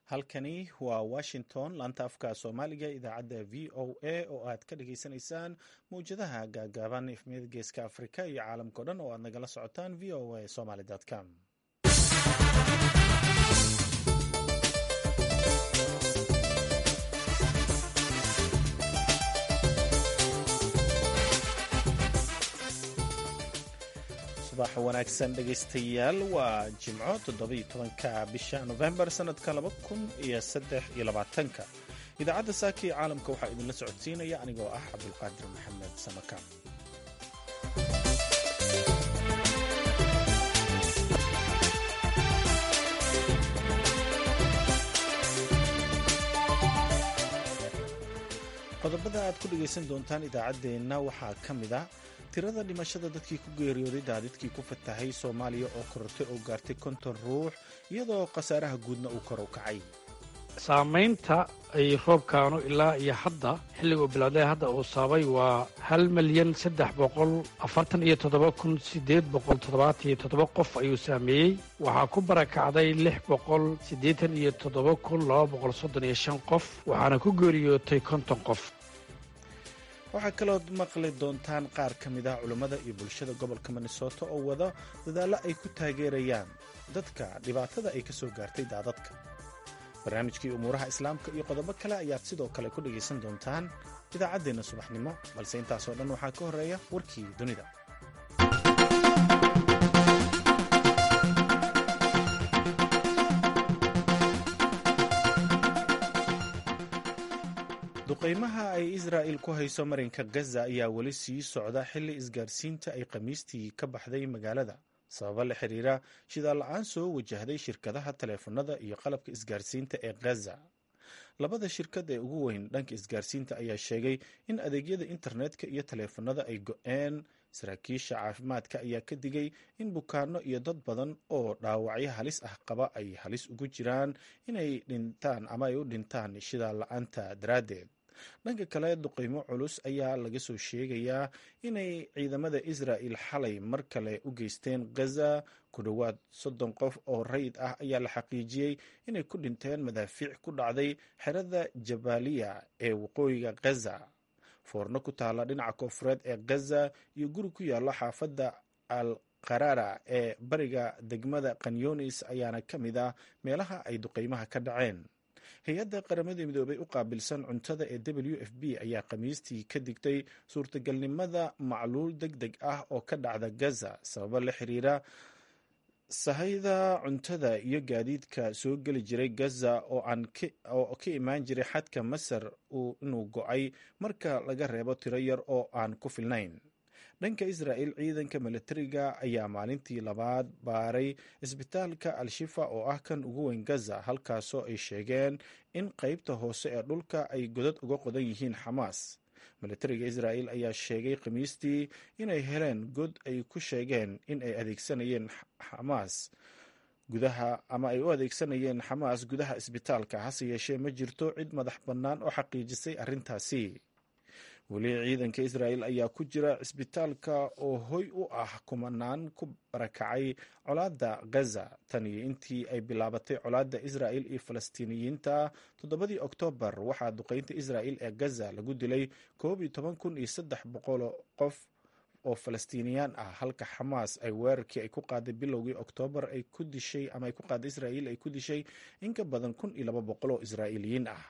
halkani waa washington laanta afka soomaaliga idaacadda v o a oo aad ka dhagaysanaysaan mawjadaha gaagaaban efmiyada geeska afrika iyo caalamkao dhan oo aad nagala socotaan v o a somaly com subax wanaagsan dhegaystayaal waa jimco toddobiyo tobanka bisha nofembar sannadka laba kun iyo saddex iyo labaatanka idaacadda saaka iyo caalamka waxaa idinla socodsiinaya anigoo ah cabdulqaadir maxamed samakaan qodobada aad ku dhegaysan doontaan idaacaddeenna waxaa ka mid ah tirada dhimashada dadkii ku geeriyooday daadidkii ku fatahay soomaaliya oo korortay oo gaartay konton ruux iyadoo khasaaraha guudna uu kor u kacay saamaynta ay roobkaanu ilaa iyo hadda xilliga uu bilowday hadda uu saabay waa hal milyan saddex boqol afartan iyo toddoba kun siddeed boqol toddobaatan iyo toddoba qof ayuu saameeyey waxaa ku barakacday lix boqol siddeetan iyo toddoba kun laba boqol soddon iyo shan qof waxaana ku geeriyootay konton qof waxaa kalood maqli doontaan qaar ka mid ah culummada iyo bulshada gobolka minnesota oo wada dadaallo ay ku taageerayaan dadka dhibaatada ay ka soo gaartay daadadka barnaamijkii umuuraha islaamka iyo qodobo kale ayaad sidoo kale ku dhegaysan doontaan idaacaddeenna subaxnimo balse intaasoo dhan waxaa ka horreeya warkii dunida duqaymaha ay israa'il ku hayso marinka gaza ayaa weli sii socda xilli isgaarsiinta ay khamiistii ka baxday magaalada sababo la xiriira shidaal la-aan soo wajahday shirkadaha taleefanada iyo qalabka isgaarsiinta ee gaza labada shirkad ee ugu weyn dhanka isgaarsiinta ayaa sheegay in adeegyada internetka iyo taleefanada ay go-een saraakiisha caafimaadka ayaa ka digay in bukaano iyo dad badan oo dhaawacyo halis ah qaba ay halis ugu jiraan inay dhintaan ama ay u dhintaan shidaal la-aanta daraaddeed dhanka kale duqaymo culus ayaa laga soo sheegayaa inay ciidamada israa'il xalay mar kale u geysteen gaza ku dhowaad soddon qof oo rayid ah ayaa la xaqiijiyey inay ku dhinteen madaafiic ku dhacday xerada jabaaliya ee waqooyiga gaza foorno ku taalla dhinaca koonfureed ee gaza iyo guri ku yaalla xaafadda al qarara ee bariga degmada kanyonis ayaana ka mid ah meelaha ay duqaymaha ka dhaceen hay-adda qaramada midoobay u qaabilsan cuntada ee w f b ayaa khamiistii ka digtay suurtagalnimada macluul deg deg ah oo ka dhacda gaza sababo la xiriira sahayda cuntada iyo gaadiidka soo geli jiray gaza oo ka imaan jiray xadka masar inuu go-ay marka laga reebo tiro yar oo aan ku filnayn dhanka israa'il ciidanka milatariga ayaa maalintii labaad baaray isbitaalka al-shifa oo ah kan ugu weyn gaza halkaasoo ay sheegeen in qeybta hoose ee dhulka ay godad uga qodan yihiin xamaas milatariga israa'il ayaa sheegay khamiistii inay heleen god ay ku sheegeen in ay adeegsanayeen xamaas gudaha ama ay u adeegsanayeen xamaas gudaha isbitaalka hase yeeshee ma jirto cid madax bannaan oo xaqiijisay arrintaasi weli ciidanka israa'il ayaa ku jira cisbitaalka oo hoy u ah kumanaan ku barakacay colaadda gaza tan iyo intii ay bilaabatay colaadda israa'il iyo falastiiniyiinta toddobadii oktoobar waxaa duqeynta israa'il ee gaza lagu dilay koob iyo toban kun iyo saddex boqol qof oo falastiiniyaan ah halka xamaas ay weerarkii ay ku qaaday bilowgii oktoobar ay ku dishay ama ay ku qaaday israa'il ay ku dishay in ka badan kun iyo laba boqol oo israa'iiliyiin ah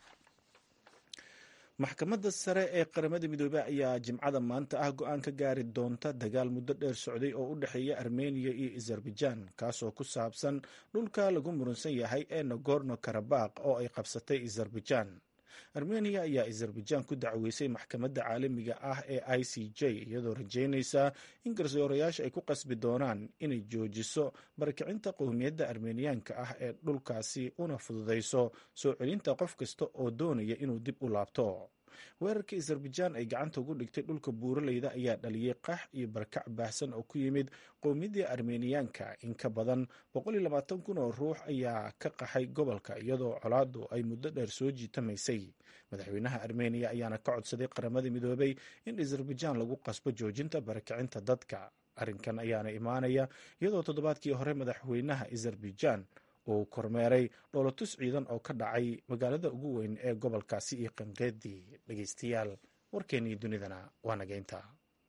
maxkamadda sare ee qaramada midoobey ayaa jimcada maanta ah go-aan ka gaari doonta dagaal muddo dheer socday oo u dhexeeya armeniya iyo azerbaijan kaasoo ku saabsan dhulka lagu murunsan yahay ee nagorno karabaq oo ay qabsatay azerbaijan armeniya ayaa azerbaijan ku dacweysay maxkamadda caalamiga ah ee i c j iyadoo rajeynaysa in garsoorayaasha ay ku qasbi doonaan inay joojiso barakicinta qowmiyadda armeniyaanka ah ee dhulkaasi una fududayso soo celinta qof kasta oo doonaya inuu dib u laabto weerarka azerbaijan ay gacanta ugu dhigtay dhulka buuraleyda ayaa dhaliyey qax iyo barakac baahsan oo ku yimid qowmiyaddii armeniyaanka in ka badan kun oo ruux ayaa ka qaxay gobolka iyadoo colaadu ay muddo dheer soo jiitamaysay madaxweynaha armeniya ayaana ka codsaday qaramada midoobay in azerbaijan lagu qasbo joojinta barakicinta dadka arrinkan ayaana imaanaya iyadoo toddobaadkii hore madaxweynaha azerbaijan uu kormeeray dhoolotus ciidan oo ka dhacay magaalada ugu weyn ee gobolkaasi iyo qanqeedii dhegeystayaal warkeennii dunidana waa nageynta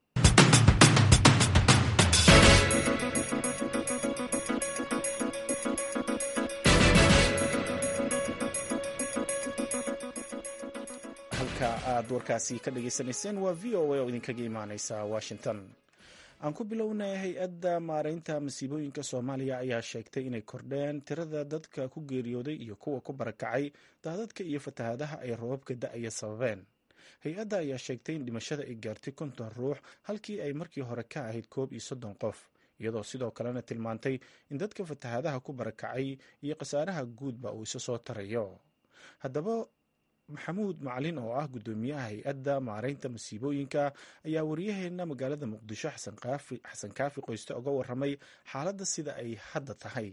halka aad warkaasi ka dhageysanayseen waa v o a oo idinkaga imaaneysa washington aan ku bilownay hay-adda maareynta masiibooyinka soomaaliya ayaa sheegtay inay kordheen tirada dadka ku geeriyooday iyo kuwa ku barakacay daadadka iyo fatahaadaha ay roobabka da-aya sababeen hay-adda ayaa sheegtay in dhimashada ay gaartay konton ruux halkii ay markii hore ka ahayd koob iyo soddon qof iyadoo sidoo kalena tilmaantay in dadka fatahaadaha ku barakacay iyo khasaaraha guudba uu isa soo tarayo haddaba maxamuud macalin oo ah guddoomiyaha hay-adda maareynta masiibooyinka ayaa waryaheena magaalada muqdisho xasan kaafi qoyste oga waramay xaaladda sida ay hadda tahay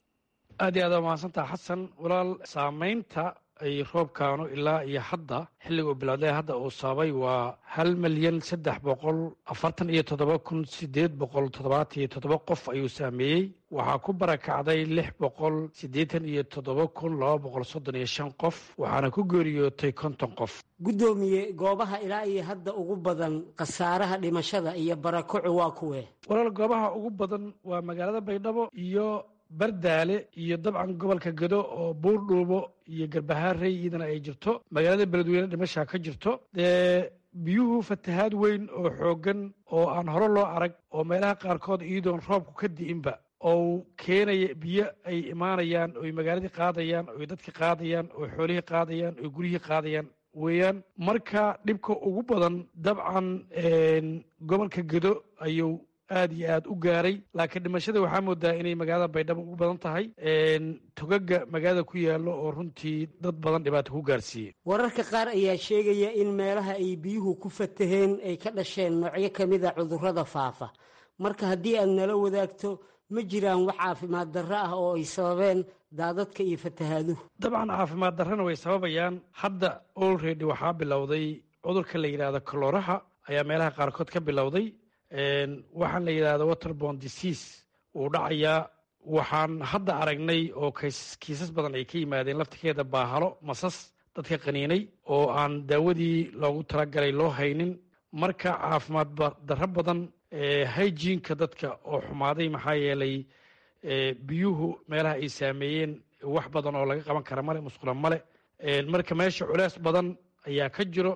aad iyo aad waa mahadsantaha xasan walaal saamaynta ay roobkaanu ilaa iyo hadda xilliga uu bilowday hadda uu sababay waa hal milyan saddex boqol afartan iyo toddoba kun sideed boqol toddobaatan iyo toddoba qof ayuu saameeyey waxaa ku barakacday lix boqol siddeetan iyo toddoba kun laba boqol soddon iyo shan qof waxaana ku geeriyootay konton qof guddoomiye goobaha ilaa iyo hadda ugu badan khasaaraha dhimashada iyo barakocu waa kuwee walaal goobaha ugu badan waa magaalada baydhabo iyo bardaale iyo dabcan gobolka gedo oo buurdhuubo iyo garbahaarey iyadana ay jirto magaalada beledweyne dhimashaa ka jirto dee biyuhu fatahaad weyn oo xooggan oo aan hore loo arag oo meelaha qaarkood iyadoon roobku ka di'inba oo keenaya biyo ay imaanayaan oy magaaladii qaadayaan oy dadki qaadayaan oo xoolihii qaadayaan oo guryihii qaadayaan weeyaan marka dhibka ugu badan dabcan gobolka gedo ayuu aad iyo aad u gaaray laakiin dhimashada waxaa moodaa inay magaalada baydhabo ugu badan tahay togaga magaalada ku yaallo oo runtii dad badan dhibaato ku gaarsiiyey wararka qaar ayaa sheegaya in meelaha ay biyuhu ku fataheen ay ka dhasheen noocyo ka mid a cudurrada faafa marka haddii aad nala wadaagto ma jiraan wax caafimaad darro ah oo ay sababeen daadadka iyo fatahaaduhu dabcan caafimaad darrana way sababayaan hadda olredy waxaa bilowday cudurka la yidhaahdo kalooraha ayaa meelaha qaarkood ka bilowday waxaan la yidhahda waterbon disease wuu dhacayaa waxaan hadda aragnay oo kiisas badan ay ka yimaadeen laftirkeeda baahalo masas dadka qaniinay oo aan daawadii loogu talagalay loo haynin marka caafimaad darro badan hygiinka dadka oo xumaaday maxaa yeelay biyuhu meelaha ay saameeyeen wax badan oo laga qaban kara male musqula male marka meesha culeys badan ayaa ka jiro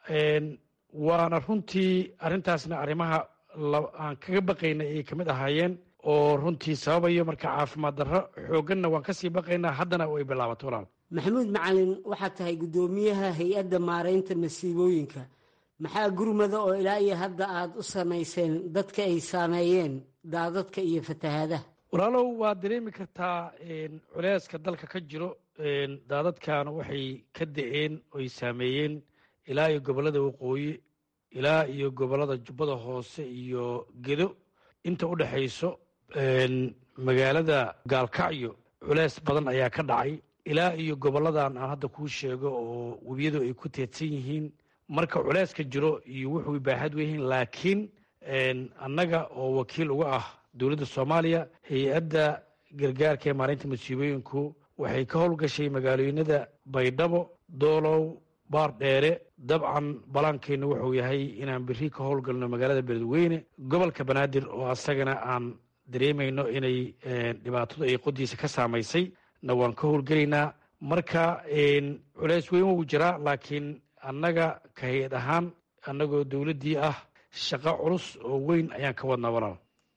waana runtii arrintaasna arrimaha aan kaga baqayna ay ka mid ahaayeen oo runtii sababayo marka caafimaad darro xoogganna waan kasii baqaynaa haddana ay bilaabato walaal maxamuud macalin waxaad tahay guddoomiyaha hay-adda maaraynta masiibooyinka maxaa gurmada oo ilaa iyo hadda aad u samayseen dadka ay saameeyeen daadadka iyo fatahaadaha walaalow waad dareemi kartaa culeyska dalka ka jiro daadadkan waxay ka da-een oy saameeyeen ilaa iyo gobollada waqooyi ilaa iyo gobollada jubbada hoose iyo gedo inta u dhexayso magaalada gaalkacyo culeys badan ayaa ka dhacay ilaa iyo gobolladan aan hadda kuu sheego oo webiyadu ay ku teedsan yihiin marka culeyska jiro iyo wuxuu baaxad weyihiin laakiin annaga oo wakiil uga ah dowladda soomaaliya hay-adda gargaarka ee maalinta masiibooyinku waxay ka howlgashay magaalooyinada baydhabo doolow baar dheere dabcan balaankeennu wuxuu yahay inaan biri ka howlgalno magaalada beledweyne gobolka banaadir oo asagana aan dareemayno inay dhibaatadu ay qodiisa ka saamaysay na waan ka howlgelaynaa marka culeys weyn wuu jiraa laakiin annaga ka hay-ad ahaan annagoo dowladdii ah shaqo culus oo weyn ayaan ka wadnaa walaal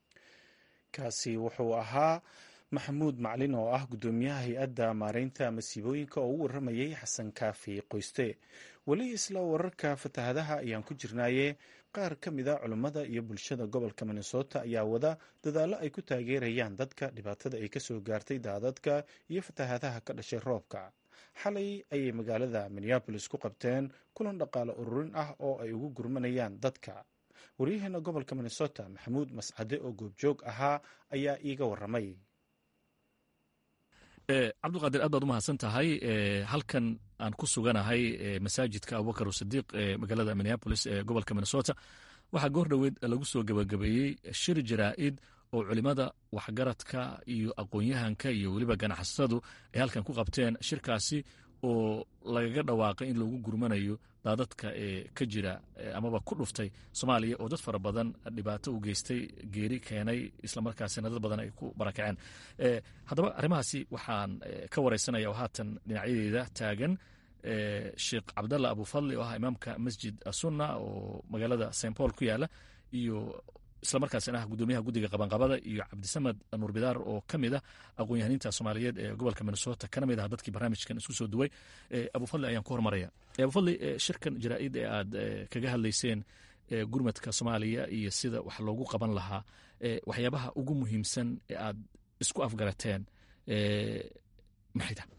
kaasi wuxuu ahaa maxamuud maclin oo ah guddoomiyaha hay-adda maareynta masiibooyinka oo u waramayay xasan kaafi qoyste weli isla wararka fatahadaha ayaan ku jirnaaye qaar ka mid a culummada iyo bulshada gobolka minnesota ayaa wada dadaallo ay ku taageerayaan dadka dhibaatada ay kasoo gaartay daadadka iyo fatahadaha ka dhashay roobka xalay ayay magaalada minneabolis ku qabteen kulan dhaqaale ururin ah oo ay ugu gurmanayaan dadka waryaheena gobolka minnesota maxamuud mascade oo goobjoog ahaa ayaa iiga waramay cabdiqaadir aad baad u mahadsan tahay halkan aan ku suganahay masaajidka abubakar sadiiq ee magaalada minneabolis ee gobolka minnesota waxaa goor dhoweed lagu soo gabagabeeyey shir jaraa'id oo culimada waxgaradka iyo aqoon-yahanka iyo weliba ganacsatadu ay halkan ku qabteen shirkaasi oo lagaga dhawaaqay in loogu gurmanayo daadadka ee ka jira amaba ku dhuftay soomaaliya oo dad fara badan dhibaato u geystay geeri keenay islamarkaasina dad badan ay ku barakaceen haddaba arrimahaasi waxaan ka wareysanaya oo haatan dhinacyadeeda taagan sheekh cabdalla abufadli oo ah imaamka masjid sunna oo magaalada st paul ku yaala iyo islamarkaasina ah gudoomiyaha guddiga qabanqabada iyo cabdisamad nuur bidaar oo ka mid ah aqoon-yahaniinta soomaaliyeed ee gobolka minnesota kana mid ah dadkii barnaamijkan isku soo duway abufadli ayaan ku hormaraya abufadli shirkan jaraa'id ee aad kaga hadlayseen gurmadka soomaaliya iyo sida wax loogu qaban lahaa waxyaabaha ugu muhiimsan ee aad isku afgarateen maxay tahay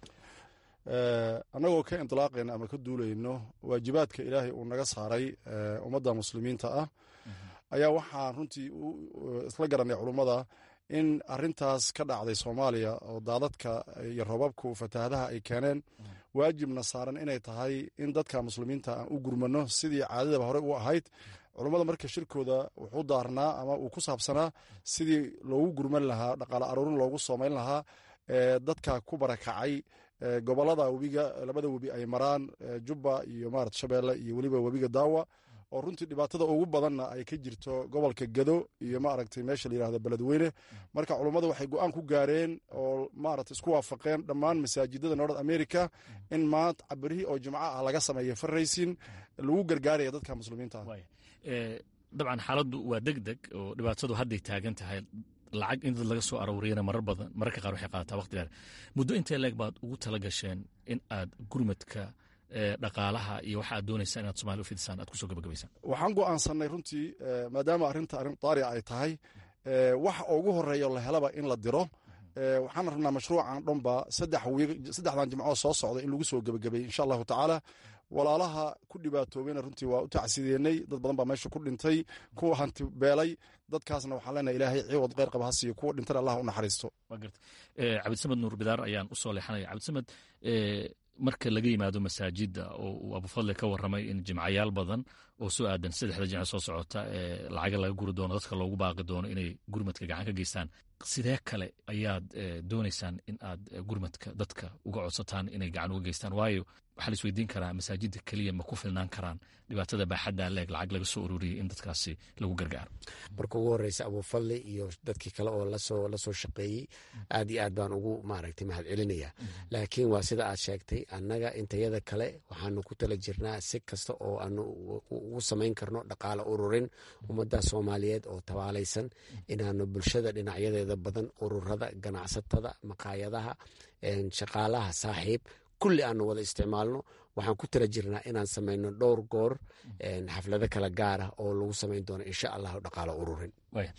annagoo ka indilaaqayna ama ka duulayno waajibaadka ilaahay uu naga saaray ummadda muslimiinta ah ayaa waxaan runtii isla garanay culummada in arintaas ka dhacday soomaaliya oo daadadka iyo robabku fatahadaha ay keeneen waajibna saaran inay tahay in dadka muslimiinta aan u gurmano sidii caadadaba horey u ahayd culummada marka shirkooda wuxuu daarnaa ama uu ku saabsanaa sidii loogu gurman lahaa dhaqaale aruurin loogu soomayn lahaa dadka ku barakacay gobolada webiga labada webi ay maraan jubba iyo marat shabeelle iyo weliba webiga daawa oo runtii dhibaatada ugu badanna ay ka jirto gobolka gado iyo maaragtay meesha la yirahdo beledweyne marka culummadu waxay go-aan ku gaareen oo maarata isku waafaqeen dhammaan masaajidada north america in maanta cabirihii oo jimco ah laga sameeya farraysin lagu gargaaraya dadka muslimiinta ah dabcan xaaladdu waa deg deg oo dhibaatadu hadday taagan tahay lacag in dad laga soo arooriyana marar badan mararka qaar waxay qaadataa waqti dheer muddo intee leeg baad ugu tala gasheen in aad gurmadka dhaqaalaha iyo waxa aad doonaysaan inaad somalia u fidisaan aad kusoo gabagabaysaan waxaan go'aansanay runtii maadaama arrinta arrin daarica ay tahay waxa ugu horeeya la helaba in la diro waxaan rabnaa mashruucan dhanba saddexdan jimcoo soo socda in lagu soo gebagabeeyey insha allahu tacaala walaalaha ku dhibaatoobeyna runtii waa u tacsideennay dad badan baa meesha ku dhintay kuwa hanti beelay dadkaasna waxaan leenahay ilaahay ciwad kheyr qaba ha siiyo kuwa dhintana allah u naxariisto cabdisamed nuur bidaar ayaan usoo leexanaya cabdisamed marka laga yimaado masaajidda oo uu abufadle ka warramay in jimcayaal badan oo soo aadan saddexda jimce soo socota ee lacaga laga guri doono dadka loogu baaqi doono inay gurmadka gacan ka geystaan sidee kale ayaad doonaysaan in aad gurmadka dadka uga codsataan inay gacan uga geystaan waayo waxaa la isweydiin karaa masaajidda keliya ma ku filnaan karaan dhibaatada baaxadda leeg lacag laga soo ururiyey in dadkaasi lagu gargaaro marka ugu horeysa abufadli iyo dadkii kale oo lasoo lasoo shaqeeyey aad iyo aad baan ugu maaragtay mahad celinaya laakiin waa sida aad sheegtay annaga intayada kale waxaanu ku tala jirnaa si kasta oo aanu ugu samayn karno dhaqaale ururin ummadda soomaaliyeed oo tabaalaysan inaanu bulshada dhinacyadeeda badan ururada ganacsatada maqaayadaha shaqaalaha saaxiib kulli aanu wada isticmaalno waxaan ku tala jirnaa inaan samayno dhowr goor xaflado kala gaar ah oo lagu samayn doono insha allahu dhaqaalo ururin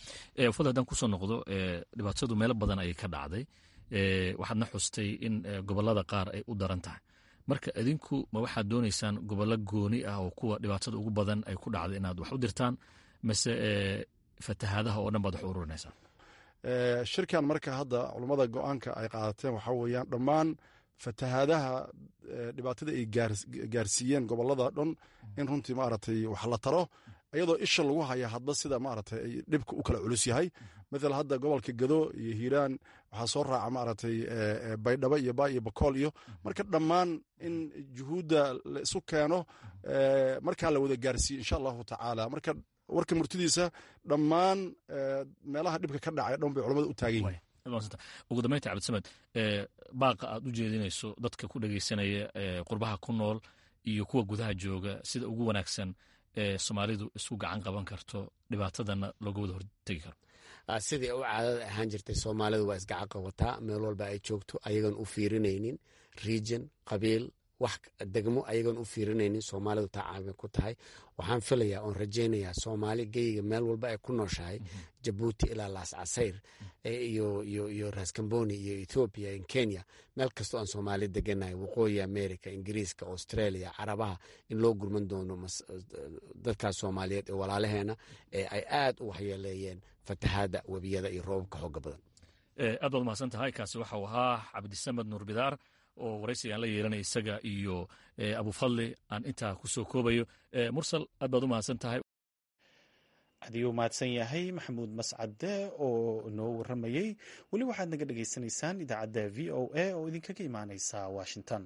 fad haddaan kusoo noqdo dhibaatadu meelo badan ayay ka dhacday waxaadna xustay in gobolada qaar ay u daran tahay marka idinku ma waxaad doonaysaan gobollo gooni ah oo kuwa dhibaatada ugu badan ay ku dhacday inaad wax u dirtaan mase fatahaadaha oo dhan baad wax u ururinaysaan shirkan marka hadda culummada go-aanka ay qaadateen waxaa weeyaan dhammaan fatahaadaha dhibaatada ay gaarsiiyeen gobolada dhan in runtii maaragtay wax la taro iyadoo isha lagu haya hadba sida maaragtay ay dhibka u kala culus yahay maala hadda gobolka gado iyo hiiraan waxaa soo raaca maaragtay baydhabo iyo ba iyo bakool iyo marka dhammaan in juhuudda la isu keeno markaa la wada gaarsiiyo insha allahu tacaala marka warka murtidiisa dhammaan meelaha dhibka ka dhacay dhan bay culamada u taagan yihin ugu dambeynta cabdisamed baaqa aad u jeedinayso dadka ku dhegeysanaya qurbaha ku nool iyo kuwa gudaha jooga sida ugu wanaagsan ee soomaalidu isku gacan qaban karto dhibaatadana looga wada hortegi karo sidii u caadada ahaan jirtay soomaalidu waa isgacan qabataa meel walba ay joogto ayagan u fiirinaynin region qabiil wax degmo ayagan u fiirinaynin soomaalidu taa caabi ku tahay waxaan filayaa oon rajaynayaa soomaali geyga meel walba ay ku nooshahay jabuuti ilaa laas casayr iyo raskamboni iyo ethoobiya in kenya meel kastoo aan soomaali deganahay waqooyi america ingiriiska australia carabaha in loo gurman doono dadkaas soomaaliyeed ee walaalaheena ee ay aad u waxyeeleeyeen fatahaada webiyada iyo roobabka xooga badan aad baad umahadsan tahay kaasi waxau ahaa cabdisamed nuur bidaar oo waraysigaan la yeelanaya isaga iyo abufadli aan intaa ku soo koobayo mursal aad baad u mahadsan tahay hadii uu mahadsan yahay maxamuud mascade oo inoo waramayey weli waxaad naga dhagaysanaysaan idaacadda v o a oo idinkaga imaaneysa washington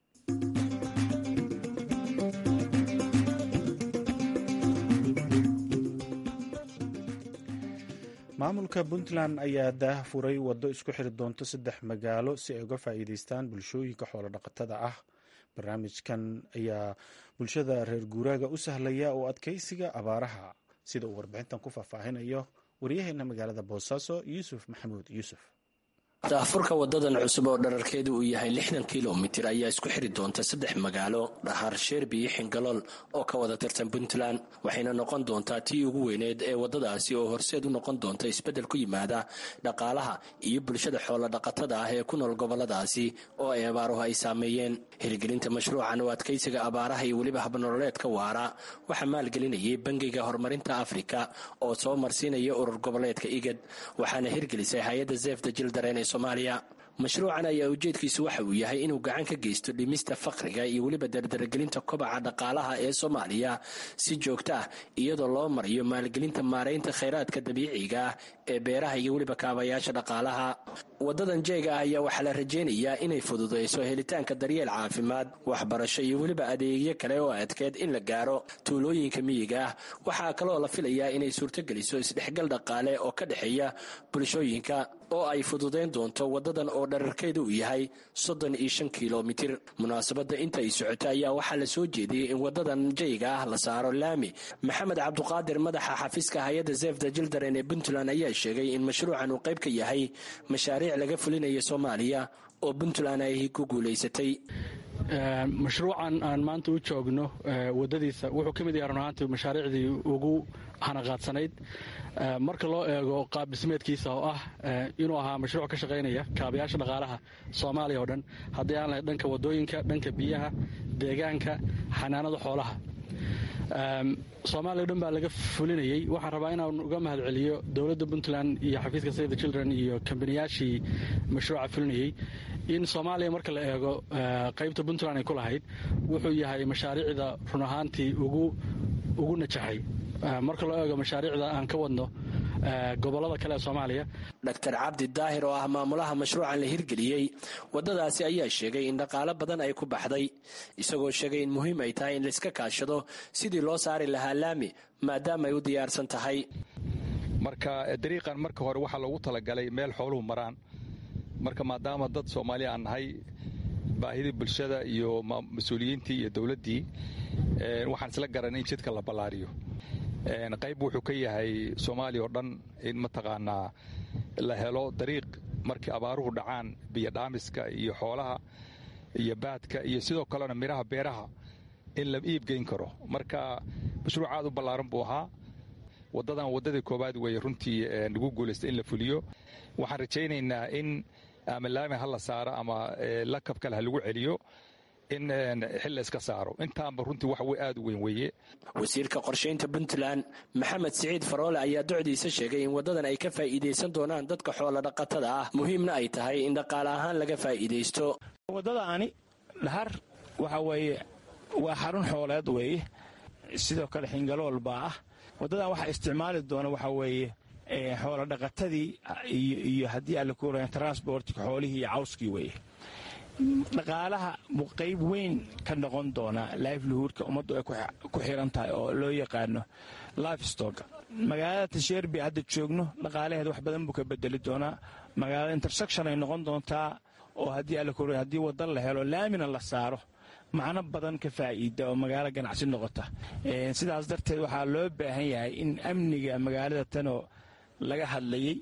maamulka puntland ayaa daah furay waddo isku xiri doonto saddex magaalo si ay uga faa'iideystaan bulshooyinka xoolodhaqatada ah barnaamijkan ayaa bulshada reer guuraaga u sahlaya oo adkeysiga abaaraha sida uu warbixintan ku faahfaahinayo waryaheena magaalada boosaaso yuusuf maxamuud yuusuf daahfurka wadadan cusub oo dherarkeedu uu yahay lixdan kilomitir ayaa isku xiri doonta saddex magaalo dhahar sheerbi iyo xingalool oo ka wada tirsan puntland waxayna noqon doontaa tii ugu weyneed ee wadadaasi oo horseed u noqon doonta isbeddel ku yimaada dhaqaalaha iyo bulshada xoolodhaqatada ah ee ku nool goboladaasi oo ay abaaruhu ay saameeyeen hirgelinta mashruucan oo adkaysiga abaaraha iyo weliba habnololeedka waara waxaa maalgelinayay bangiga horumarinta afrika oo soo marsiinaya urur goboleedka igad waxaana hirgelisay hay-adda zefda jildareen somaaliya mashruucan ayaa ujeedkiisu waxa uu yahay inuu gacan ka geysto dhimista faqriga iyo weliba dardaragelinta kobaca dhaqaalaha ee soomaaliya si joogto ah iyadoo loo marayo maalgelinta maaraynta khayraadka dabiiciga ah ee beeraha iyo weliba kaabayaasha dhaqaalaha wadadan jeega ah ayaa waxaa la rajaynayaa inay fududayso helitaanka daryeel caafimaad waxbarasho iyo weliba adeegyo kale oo adkeed in la gaaro tuulooyinka miyiga ah waxaa kaloo la filayaa inay suurtogeliso isdhexgal dhaqaale oo ka dhexeeya bulshooyinka oo ay fududayn doonto wadadan oo dherarkeedu uu yahay soddon iyo shan kilomitir munaasabadda inta ay socoto ayaa waxaa la soo jeediyey in wadadan jayga ah la saaro laami maxamed cabduqaadir madaxa xafiiska hay-adda zefda jildaren ee puntland ayaa sheegay in mashruucan uu qayb ka yahay mashaariic laga fulinayo soomaaliya oo puntland ay ku guulaysatay mashruucan aan maanta u joogno wadadiisa wuxuu ka mid yahay run ahaantii mashaariicdii ugu hanaqaadsanayd marka loo eego qaab dhismeedkiisa oo ah inuu ahaa mashruuc ka shaqaynaya kaabayaasha dhaqaalaha soomaaliya oo dhan haddii aan lahayd dhanka wadooyinka dhanka biyaha deegaanka xanaanada xoolaha soomaaliya o dhan baa laga fulinayey waxaan rabaa inaan uga mahad celiyo dowladda puntland iyo xafiiska save the children iyo kambaniyaashii mashruuca fulinayey in soomaaliya marka la eego qaybta puntland ay ku lahayd wuxuu yahay mashaariicda run ahaantii ugu najaxay marka loo eego mashaariicda aan ka wadno gobolada kale ee soomaaliya dr cabdi daahir oo ah maamulaha mashruucan la hirgeliyey wadadaasi ayaa sheegay in dhaqaalo badan ay ku baxday isagoo sheegay in muhiim ay tahay in laiska kaashado sidii loo saari lahaa laami maadaama ay u diyaarsan tahay marka dariiqan marka hore waxaa loogu talagalay meel xooluhu maraan marka maadaama dad soomaaliya aan nahay baahidii bulshada iyo mas-uuliyiintii iyo dowladdii waxaan isla garanay in jidka la ballaariyo qayb wuxuu ka yahay soomaaliya oo dhan in mataqaanaa la helo dariiq markii abaaruhu dhacaan biyodhaamiska iyo xoolaha iyo baadka iyo sidoo kalena midhaha beeraha in la iibgeyn karo marka mashruuc aad u ballaaran buu ahaa waddadan waddadii koowaad weeye runtii lagu guulaystay in la fuliyo waxaan rajaynaynaa in ama laami ha la saaro ama lakab kale ha lagu celiyo in xil la iska saaro intaanba runtii wax aad u weyn weeye wasiirka qorshaynta puntland maxamed siciid faroole ayaa docdiisa sheegay in waddadan ay ka faa'iidaysan doonaan dadka xoola dhaqatada ah muhiimna ay tahay in dhaqaale ahaan laga faa'iidaysto waddadaani dhahar waxa weeye waa xarun xooleed weeye sidoo kale xingalool baa ah waddadan waxaa isticmaali doona waxa weeye xoola dhaqatadii iyo haddii alla ku transportka xoolihii iyo cawskii weeye dhaqaalaha buu qayb weyn ka noqon doonaa lifelihoodka ummaddu ay ku xiran tahay oo loo yaqaano lifestock magaalada tasheerbi hadda joogno dhaqaalaheeda wax badan buu ka bedeli doonaa magaalada intersection ay noqon doontaa oo haddii alla ku haddii wadda la helo laamina la saaro macno badan ka faa'iida oo magaalo ganacsi noqota sidaas darteed waxaa loo baahan yahay in amniga magaalada tanoo laga hadlayey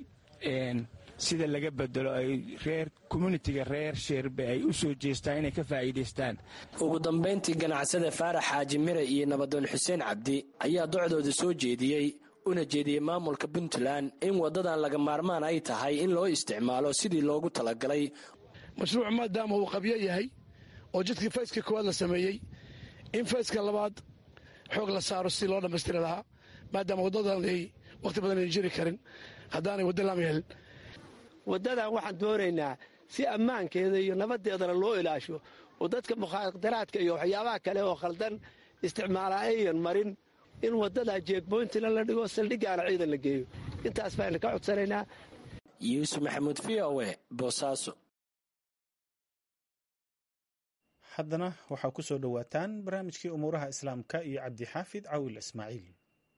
sida laga bedelo ay reer communitiga reer sheerbe ay u soo jeestaan inay ka faa'iidaystaan ugu dambayntii ganacsada faarax xaaji mire iyo nabadoon xuseen cabdi ayaa docdooda soo jeediyey una jeediyey maamulka puntland in waddadan laga maarmaan ay tahay in loo isticmaalo sidii loogu talagalay mashruuc maadaama uu qabyo yahay oo jidkii fayska koowaad la sameeyey in fayska labaad xoog la saaro si loo dhammaystiri lahaa maadaama waddadan ay wakhti badan ay jiri karin haddaanay waddo laama helin waddadan waxaan doonaynaa si ammaankeeda iyo nabaddeedana loo ilaasho oo dadka mukhaadaraadka iyo waxyaabaha kale oo khaldan isticmaala ayan marin in waddadaa jeegboyntina la dhigo saldhiggaana ciidan la geeyo intaas baynu ka codsanaynaa yuusuf maxamuud v o e boosaaso haddana waxaa ku soo dhowaataan barnaamijkii umuuraha islaamka iyo cabdixaafid cawil ismaaciil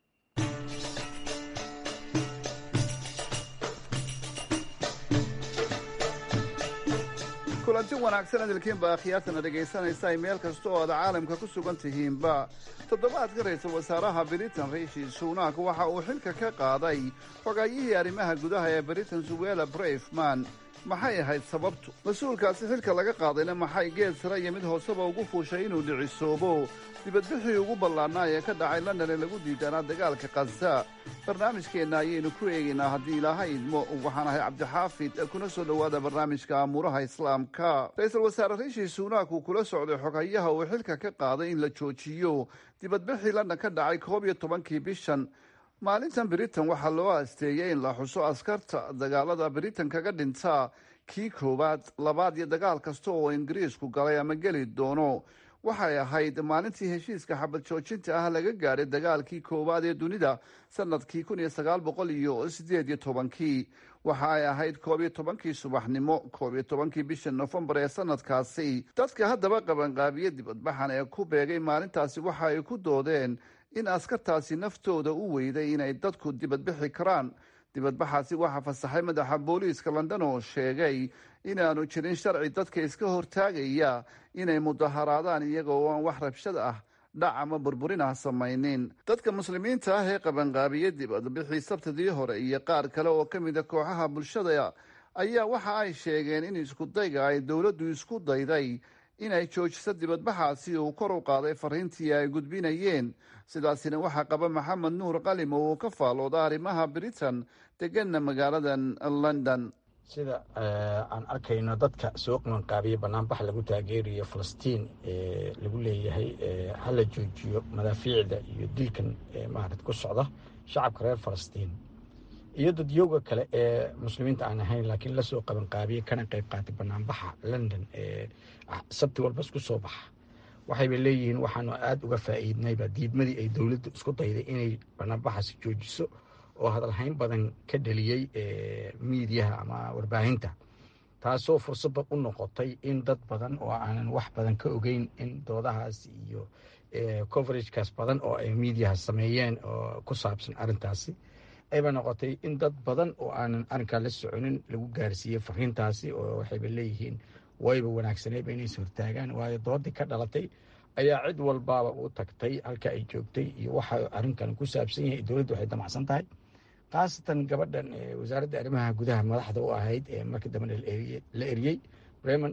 kulanti wanaagsan hadalkiinba akhyaartana dhegaysanaysa ay meel kasta oo aad caalamka ku sugan tihiinba toddobaadka ra-iisul wasaaraha britain riishi suunaak waxa uu xilka ka qaaday xogaayihii arrimaha gudaha ee britain suwela brefman maxay ahayd sababtu mas-uulkaasi xilka laga qaadayna maxay geed sare iyo mid hooseba ugu fuushay inuu dhicisoobo dibadbixii ugu ballaannaa ee ka dhacay london ee lagu diidanaa dagaalka khaza barnaamijkeenna ayaynu ku eegaynaa haddii ilaahay idmo waxaan ahay cabdixaafid kuna soo dhowaada barnaamijka amuuraha islaamka ra-iisul wasaare riishi suunaak uu kula socday xogayaha uu xilka ka qaaday in la joojiyo dibadbixii london ka dhacay koob iyo tobankii bishan maalintan britain waxaa loo asteeyey in la xuso askarta dagaalada britain kaga dhinta kii koowaad labaad iyo dagaal kasta oo ingiriisku galay ama geli doono waxay ahayd maalintii heshiiska xabad joojinta ah laga gaadhay dagaalkii koowaad ee dunida sanadkii kun iyo sagaal boqol iyo sideed iyo tobankii waxa ay ahayd koob iyo tobankii subaxnimo koob iyo tobankii bisha nofembar ee sanadkaasi dadka haddaba qabanqaabiye dibadbaxan ee ku beegay maalintaasi waxa ay ku doodeen in askartaasi naftooda u weyday inay dadku dibadbixi karaan dibadbaxaasi waxaa fasaxay madaxa booliiska london oo sheegay inaanu jirin sharci dadka iska hortaagaya inay mudaharaadaan iyaga oo aan wax rabshad ah dhac ama burburin ah samaynin dadka muslimiinta ah ee qabanqaabiye dibadbixii sabtidii hore iyo qaar kale oo ka mida kooxaha bulshada ayaa waxa ay sheegeen in iskudayga ay dowladdu isku dayday inay joojiso dibadbaxaasi uu kor u qaaday fariintii ay gudbinayeen sidaasina waxaa qaba maxamed nuur qalim oo uu ka faalooda arrimaha britain deganna magaaladan london sida aan arkayno dadka soo qabanqaabiya banaanbax lagu taageerayo falastiin lagu leeyahay hala joojiyo madaafiicda iyo dilkan maarad ku socda shacabka reer falastiin iyo dadyooga kale ee muslimiinta aan ahayn laakiin lasoo qabanqaabiya kana qayb qaatay banaanbaxa london ee sabti walba isku soo baxa waxayba leeyihiin waxaanu aada uga faa'iidnayba diidmadii ay dowladdu isku dayday inay banaanbaxaasi joojiso oo hadalhayn badan ka dheliyey miidiyaha ama warbaahinta taasoo fursadba u noqotay in dad badan oo aanan wax badan ka ogeyn in doodahaas iyo coveragekaas badan oo ay miidiyaha sameeyeen oo ku saabsan arrintaasi ayba noqotay in dad badan oo aanan arrinkaa la soconin lagu gaarsiiyey fariintaasi oo waxayba leeyihiin wayba wanaagsanayba inays hortaagaan waayo doodii ka dhalatay ayaa cid walbaaba u tagtay halka ay joogtay iyo waxa arrinkan ku saabsan yahay dowladdu waxay damacsan tahay khaasatan gabadhan wasaaradda arrimaha gudaha madaxda u ahayd ee markii dambe la eriyey bremen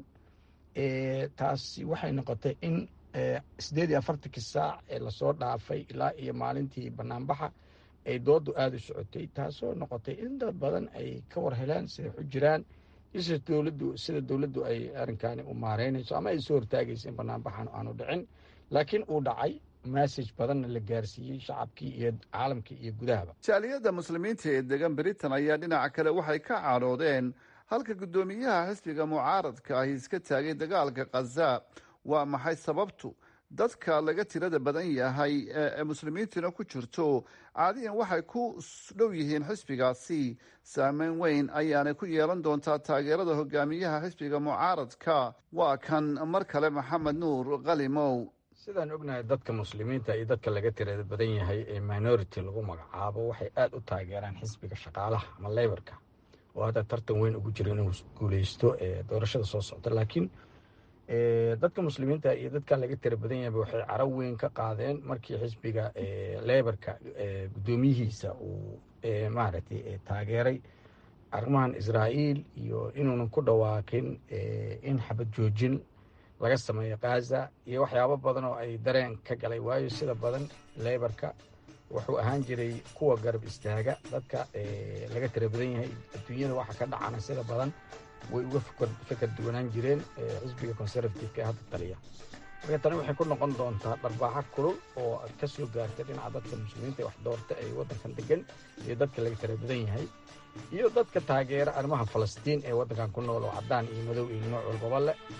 taasi waxay noqotay in sideed iyo afartankii saac ee lasoo dhaafay ilaa iyo maalintii banaanbaxa ay doodu aada u socotay taasoo noqotay in dad badan ay ka war heleen siday xu jiraan isha dowladdu sida dowladdu ay arrinkaani u maareynayso ama ay soo hortaagaysa in banaanbaxan aanu dhicin laakiin uu dhacay message badanna la gaarsiiyey shacabkii iyo caalamkii iyo gudahaba jaaliyadda muslimiinta ee degan britain ayaa dhinaca kale waxay ka cadhoodeen halka guddoomiyaha xisbiga mucaaradka ahi iska taagay dagaalka khaza waa maxay sababtu dadka laga tirada badan yahay ee muslimiintuna ku jirto caadiyan waxay ku dhow yihiin xisbigaasi saameyn weyn ayaanay ku yeelan doontaa taageerada hogaamiyaha xisbiga mucaaradka waa kan mar kale maxamed nuur qalimow sidaan ognahay dadka muslimiinta iyo dadka laga tirada badan yahay ee minority lagu magacaabo waxay aada u taageeraan xisbiga shaqaalaha ama leybarka oo hadda tartan weyn ugu jira inuu guuleysto doorashada soo socda laakiin dadka muslimiinta iyo dadka laga tira badan yahay waxay caro weyn ka qaadeen markii xisbiga leybarka guddoomiyihiisa uu maaragtay taageeray arrimahan israa'iil iyo inuunan ku dhawaaqin in xabad joojin laga sameeyo khaza iyo waxyaabo badan oo ay dareen ka galay waayo sida badan leybarka wuxuu ahaan jiray kuwa garab istaaga dadka laga tira badan yahay adduunyada waxa ka dhacana sida badan way uga fikar duwanaan jireen xisbiga conservativeka ee hadda taliya marka tani waxay ku noqon doontaa dharbaaxo kulul oo ka soo gaartay dhinaca dadka muslimiinta ee wax doorta ee waddankan degan iyo dadka laga tira badan yahay iyo dadka taageera arrimaha falastiin ee waddankan ku nool oo caddaan iyo madow iyo nooc walbaba leh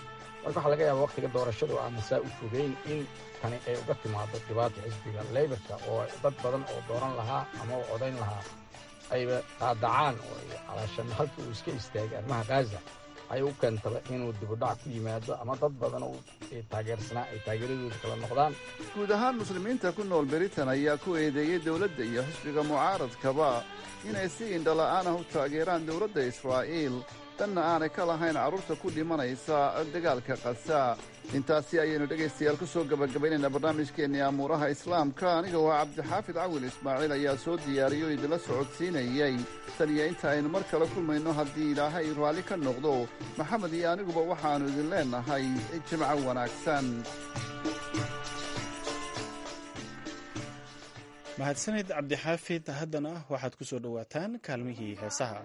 marka waxaa laga yaaba waktiga doorashadu aan saa u fogeyn in tani ay uga timaado dhibaata xisbiga leybarka oo dad badan oo dooran lahaa ama u codayn lahaa ayba qaadacaan oo calaashan halkii uu iska istaagay arrimaha khaza ay u keentaba inuu dibudhac ku yimaado ama dad badan oo taageersanaa ay taageeradooda kala noqdaan guud ahaan muslimiinta ku nool britain ayaa ku eedeeyey dowladda iyo xisbiga mucaaradkaba inay si indhala-aan ah u taageeraan dowladda israa'iil danna aanay ka lahayn carruurta ku dhimanaysa dagaalka kasa intaasi ayaynu dhegaystayaal ku soo gebagabaynaynaa barnaamijkeennii amuuraha islaamka aniga waa cabdixaafid cawil ismaaciil ayaa soo diyaariyo idinla socodsiinayey tan iyo inta aynu mar kale kulmayno haddii ilaahay raalli ka noqdo maxamed iyo aniguba waxaannu idin leennahay jimco wanaagsan mahadsanid cabdixaafid haddana waxaad ku soo dhowaataan kaalmihii heesaha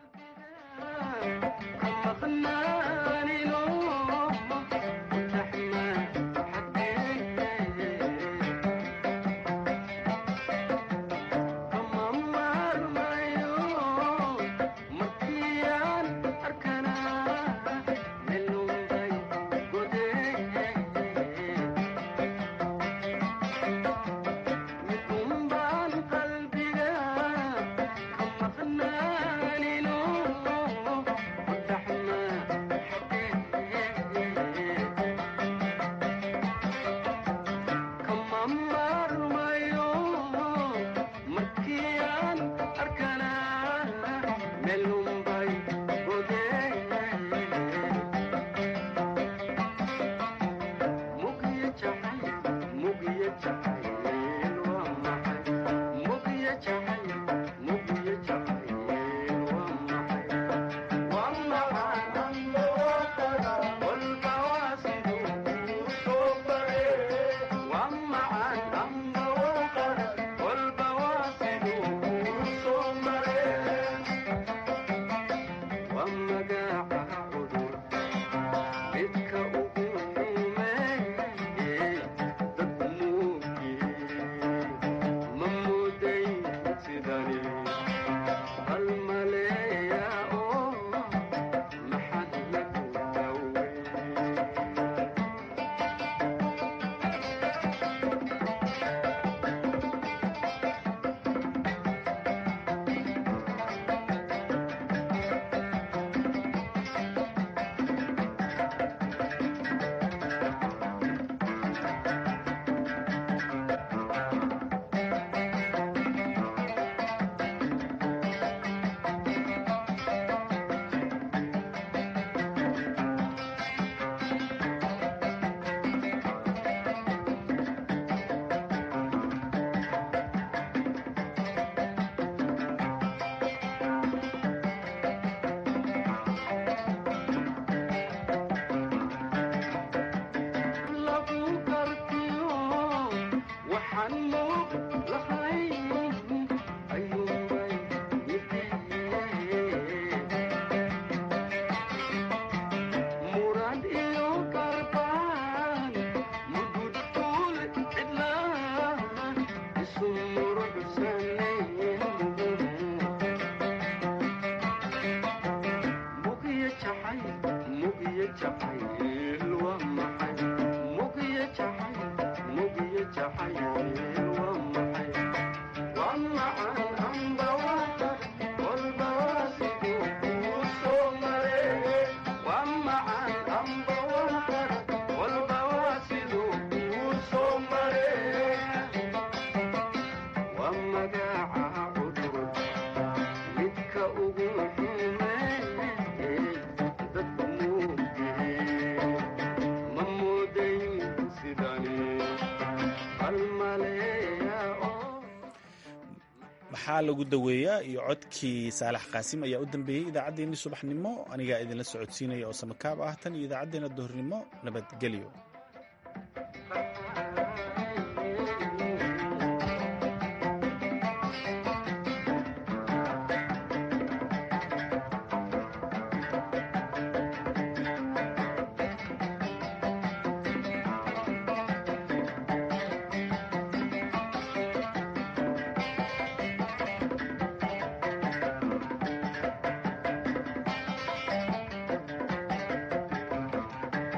maxaa lagu daweeyaa iyo codkii saalax qaasim ayaa u dambeeyey idaacaddeenii subaxnimo anigaa idinla socodsiinaya oo samakaab ah tan iyo idaacaddeenna duhurnimo nabadgelyo